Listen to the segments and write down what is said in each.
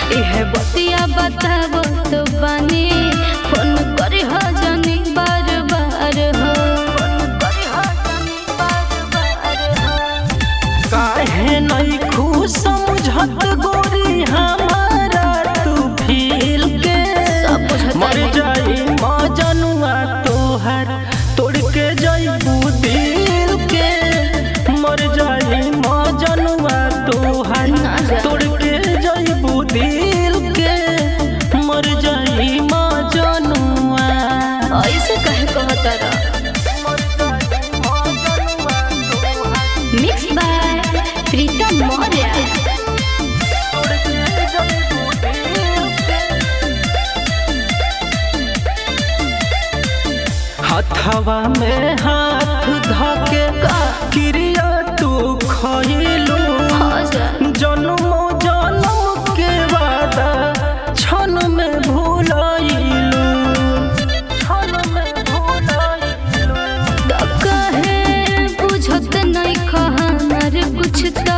इह बतिया बताबो तो बानी फोन करे हो जानी बार बार हो फोन करे हो जानी बार बार हो काहे नहीं खुश समझत गोरी हमारा तू फील के सब बुझता मर है। जाई मजनुआ तोहर तोड़ के जाइबू दिल के मर जाई मजनुआ तोहर ना जा। तोड़ के जाइबू दिल के मर जाई मजनुआ ऐसे कहे कहता रहा मिक्स बाय प्रीतम मौर्य हथवा में हाथ धके क्रिया तू खइलू जन्मो जन्म के वादा क्षण में भूलइलू क्षण में भूलइलू कहे बुझत नहीं कहनर कुछ तो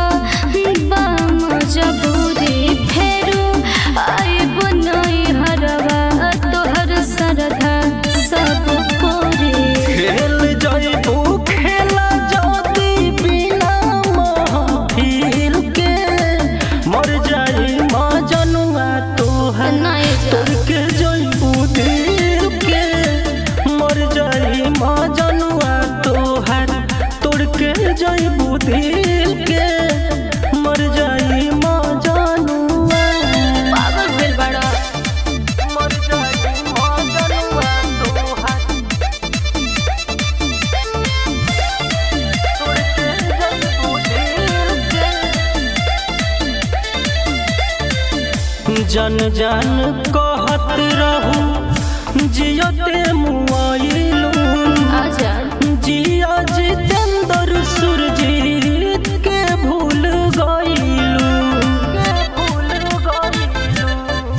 मजबूरी फेरू आइब नहीं हरवा तोहर सरधा सब पूरी खेल जइबू खेला जदी बिना महफिल के मर जाई मजनुआ तोहर नहीं तोड़ के जइबू दिल के मर जाई मजनुआ तोहर तोड़ के जइबू दिल के मर जाई मजनुआ पागल भेल बड़ा मर जाई मजनुआ तोहर तोड़ के जइबू दिल के जन जन कहत रहू जियते मुआइलू आजा जिया जितेंद्र सुरजीत के भूल गइलू के भूल गइलू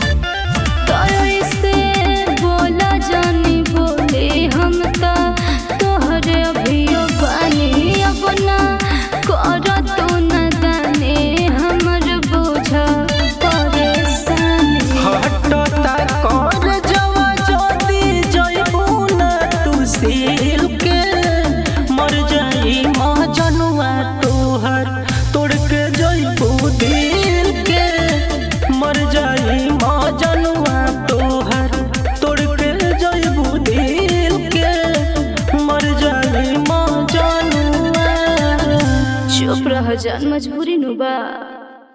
कैसे बोला जानी बोले हम तो तोहरे अभियो बानी अपना कर तो न दाने हमर बोझ परेशानी हटता कर जवा जदी जइबू ना तू सील के मर जाई मजनुआ तोहर तोड़ के जइबू दिल के मर जाई मजनुआ तोहर तोड़ के जइबू दिल के मर जाई मजनुआ चुप रह जान मजबूरी नु बा